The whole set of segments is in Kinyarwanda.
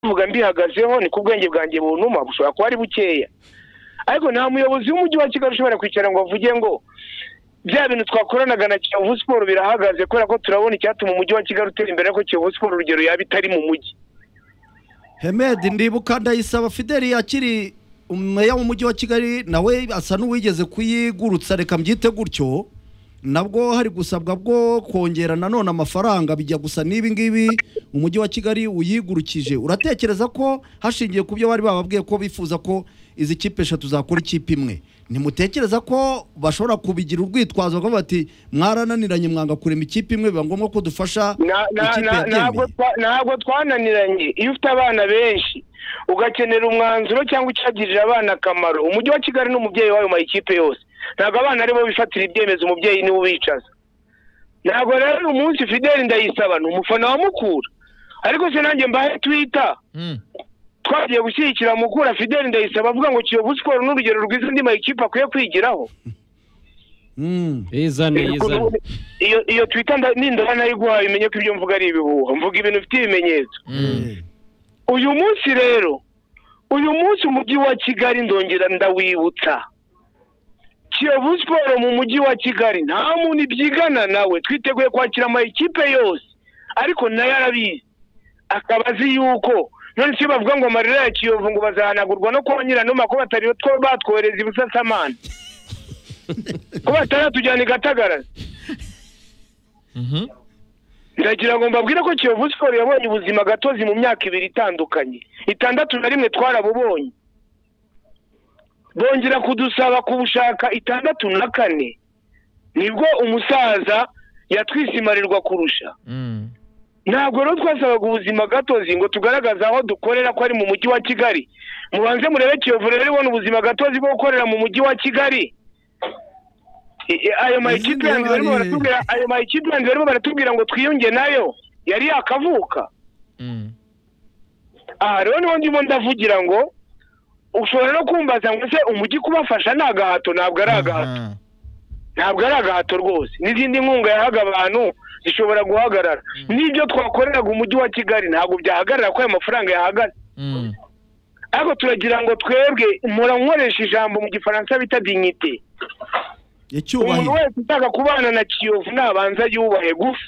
numvaga mbihagazeho ni ku bwenge bwanjye bunuma bushobora kuba ari bukeya ariko nta muyobozi w'umujyi wa kigali ushobora kwicara ngo avuge ngo bya bintu twakoranaga na kiyovu siporo birahagaze kubera ko turabona icyatuma umujyi wa kigali utera imbere ko kiyovu siporo urugero yaba itari mu mujyi hemedi ndibuka ndayisaba fideli akiri meya w'umujyi wa kigali nawe asa n'uwigeze kuyigurutsa reka mbyite gutyo nabwo hari gusabwa bwo kongera nanone amafaranga bijya gusa n'ibi ngibi umujyi wa kigali uyigurukije uratekereza ko hashingiye ku byo bari bababwiye ko bifuza ko izi kipe eshatu zakora ikipe imwe ntimutekereza ko bashobora kubigira urwitwazo rwo bati mwarananiranye mwanga kurema ikipe imwe biba ngombwa ko dufasha ikipe yatemeye ntabwo twananiranye iyo ufite abana benshi ugakenera umwanzuro cyangwa icyagirira abana akamaro umujyi wa kigali n'umubyeyi wayo mayikipe yose ntabwo abana aribo bifatira ibyemezo umubyeyi niwe ubicaza ntabwo rero uyu munsi fideli ndayisaba ni umufana wa mukura ariko se nanjye mbahe twita twagiye gushyigikira mukura fideli ndayisaba avuga ngo kiyovu siporo n'urugero rwiza indi mayikipe akwiye kwigiraho izane izane iyo iyo twita n'indobo nayo iguhaye umenye ko ibyo mvuga ari ibihuha mvuga ibintu bifite ibimenyetso uyu munsi rero uyu munsi umujyi wa kigali ndongera ndawibutsa kiyovu siporo mu mujyi wa kigali nta muntu ibyigana nawe twiteguye kwakira amayikipe yose ariko nayo arabizi akaba azi yuko none si bavuga ngo amarira ya kiyovu ngo bazahanagurwa no kuba nyiranuma ko batari two batwohereza ibusasamana ko bataratujyana i gatagara ndagira ngo mbabwire ko kiyovu siporo yabonye ubuzima gatozi mu myaka ibiri itandukanye itandatu na rimwe twarabubonye bongera kudusaba kubushaka itandatu na kane nibwo umusaza yatwisimarirwa kurusha ntabwo rero twasabaga ubuzima gatozi ngo tugaragaze aho dukorera ko ari mu mujyi wa kigali mubanze murebe kiyovu rero ibona ubuzima gatozi bwo gukorera mu mujyi wa kigali ayo mayikipe yanjye barimo baratubwira ngo twiyunge nayo yari yakavuka aha rero niho ndimo ndavugira ngo ushobora no kumbaza ngo se umujyi kubafasha ni agahato ntabwo ari agahato ntabwo ari agahato rwose n'izindi nkunga yahaga abantu zishobora guhagarara n'ibyo twakoreraga umujyi wa kigali ntabwo byahagarara ko ayo mafaranga yahagaze ariko turagira ngo twebwe mpora nkoresha ijambo mu gifaransa bita dignite umuntu icyubahiro wese ushaka kubana na kiyovu nabanza yubahe gusa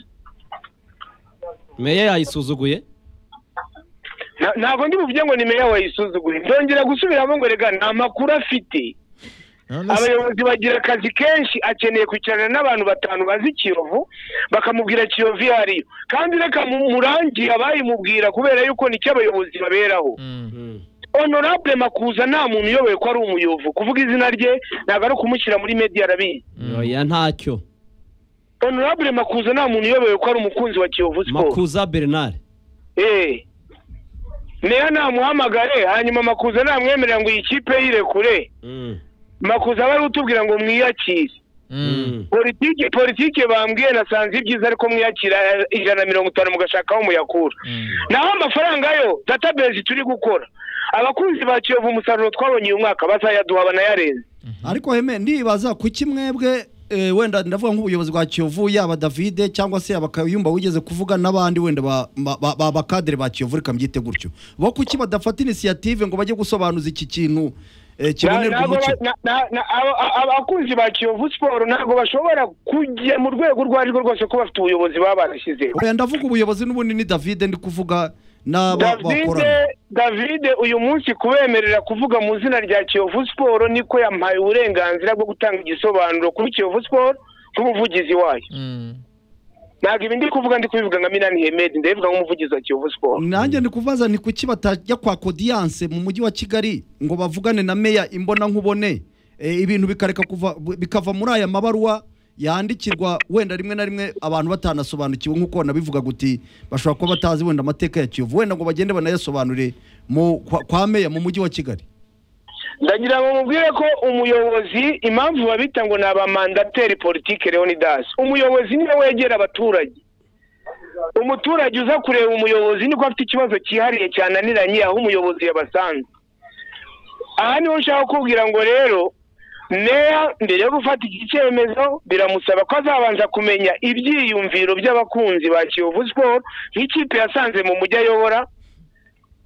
meya yayisuzuguye Na- ntabwo ndi buvuge ngo ni meya wayisuzuguye ndongera gusubiramo ngo rega nta makuru afite abayobozi bagira akazi kenshi akeneye kwicarana n'abantu batanu bazi kiyovu bakamubwira kiyovu iyo ariyo kandi reka mu- murangiye abayimubwira kubera yuko nicyo abayobozi baberaho honorable makuza nta muntu uyoboye ko ari umuyovu kuvuga izina rye ntabwo ari ukumushyira muri media arabizi oya ntacyo honorable makuza nta muntu uyoboye ko ari umukunzi wa kiyovu siporo makuza bernard Eh. meya namuhamagare hanyuma makuza namwemerera ngo iyi kipe yirekure makuza bari utubwira ngo mwiyakire politiki politiki bambwiye nasanze ibyiza ariko mwiyakira eh, ijana na mirongo itanu mugashaka aho muyakura naho amafaranga yo database turi gukora abakunzi ba kiyovu umusaruro twabonye uyu mwaka bazayaduha banayarenze ariko heme ndibaza kuki mwebwe eh, wenda ndavuga nk'ubuyobozi bwa kiyovu yaba davide cyangwa se abakayumba wigeze kuvuga n'abandi wenda ba- ba- ba- ba- bakadere ba kiyovu reka mbyite gutyo bo kuki badafata inisiyative ngo bajye gusobanuza iki kintu eh, kibonerwa Ntabwo umucyo ba- na- na- na- aba- aba- abakunzi ba kiyovu siporo ntabwo bashobora kujya mu rwego urwo arirwo rwose ko bafite ubuyobozi baba barashyizeho Oya, ndavuga ubuyobozi n'ubundi ni davide ndi kuvuga n'aba davide bakorana davide uyu munsi kubemerera kuvuga mu izina rya kiyovu siporo niko yampaye uburenganzira bwo gutanga igisobanuro kuri kiyovu siporo nk'umuvugizi wayo ntabwo ibi ndi kuvuga ndi kubivuga nka minani hemedi ndabivuga nk'umuvugizi wa kiyovu siporo nanjye ndi kubaza ni kuki batajya kwa kodiyanse mu mujyi wa kigali ngo bavugane na meya imbona nkubone eh, ibintu bikareka kuva bikava muri aya mabaruwa yandikirwa wenda rimwe na rimwe abantu batanasobanukiwe nk'uko nabivuga guti bashobora kuba batazi wenda amateka ya kiyovu wenda ngo bagende banayasobanure mu kwa, kwa meya mu mujyi wa kigali ndagira ngo mubwire ko umuyobozi impamvu babita ngo ni abamandateri politike leonidas umuyobozi niwe wegera abaturage umuturage uza kureba umuyobozi niko afite ikibazo cyihariye cyananiranye aho umuyobozi yabasanze aha niho ushaka kubwira ngo rero meya mbere yo gufata iki cyemezo biramusaba ko azabanza kumenya ibyiyumviro by'abakunzi ba kiyovu siporo nk'ikipe yasanze mu mujyi ayobora